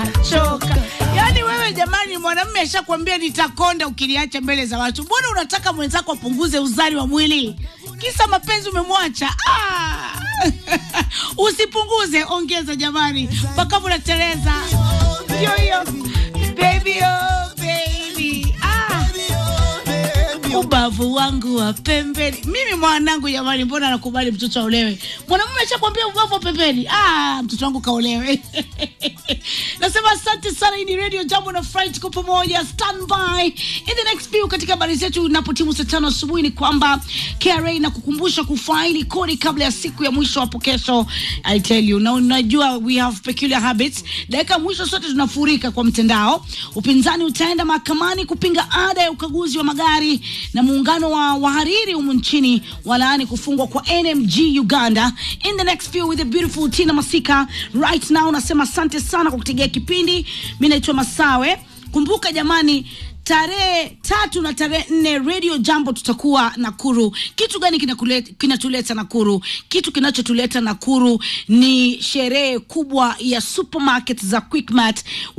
choka. Yaani wewe jamani, mwanamume ashakwambia nitakonda ukiniacha mbele za watu, mbona unataka mwenzako apunguze uzani wa mwili? Kisa mapenzi umemwacha? Ah! Usipunguze, ongeza jamani, mpaka unatereza. Ndio hiyo baby, oh baby, ah ubavu wangu wa pembeni. Mimi mwanangu jamani, mbona nakubali mtoto aolewe? Mwanamume ashakwambia ubavu wa pembeni. Ah, mtoto wangu kaolewe. Nasema asante sana. Hii ni Radio Jambo na Fright kwa pamoja, stand by in the next few. Katika habari zetu inapotimu saa tano asubuhi ni kwamba KRA na kukumbusha kufaili kodi kabla ya siku ya mwisho hapo kesho. I tell you, na unajua we have peculiar habits. Dakika mwisho sote tunafurika kwa mtandao. Upinzani utaenda mahakamani kupinga ada ya ukaguzi wa magari na muungano wa wahariri humu nchini walaani kufungwa kwa NMG Uganda. In the next few with the beautiful Tina Masika right now, nasema asante sana kwa kutegea kipindi. Mi naitwa Masawe. Kumbuka jamani, tarehe tatu na tarehe nne Radio Jambo tutakuwa Nakuru. Kitu gani kinakule- kinatuleta Nakuru? Kitu kinachotuleta Nakuru ni sherehe kubwa ya supermarket za Quickmart